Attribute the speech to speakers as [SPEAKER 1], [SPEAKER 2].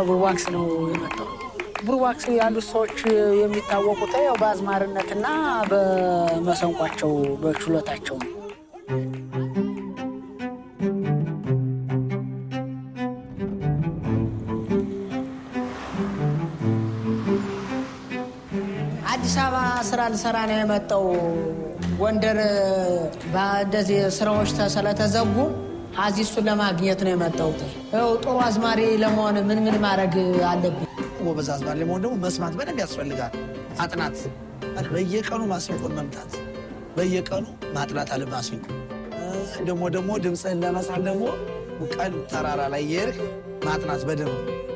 [SPEAKER 1] ቡርቧክስ ነው የመጣው። ቡርቧክስ ያሉት ሰዎች የሚታወቁት ያው በአዝማሪነትና በመሰንቋቸው በችሎታቸው ነው። አዲስ አበባ ስራ ልሰራ ነው የመጣው። ጎንደር እንደዚህ ስራዎች ስለተዘጉ አዚ እሱን ለማግኘት ነው የመጣሁት። ይኸው ጥሩ አዝማሪ ለመሆን ምን ምን ማድረግ አለብኝ?
[SPEAKER 2] ጎበዝ አዝማሪ ለመሆን ደግሞ መስማት በደንብ ያስፈልጋል። ማጥናት በየቀኑ ማሲንቆን መምታት፣ በየቀኑ ማጥናት አለ ማሲንቆ። ደግሞ ደግሞ ድምፅህን ለመሳል ደግሞ ቀን ተራራ ላይ የሄድክ ማጥናት በደንብ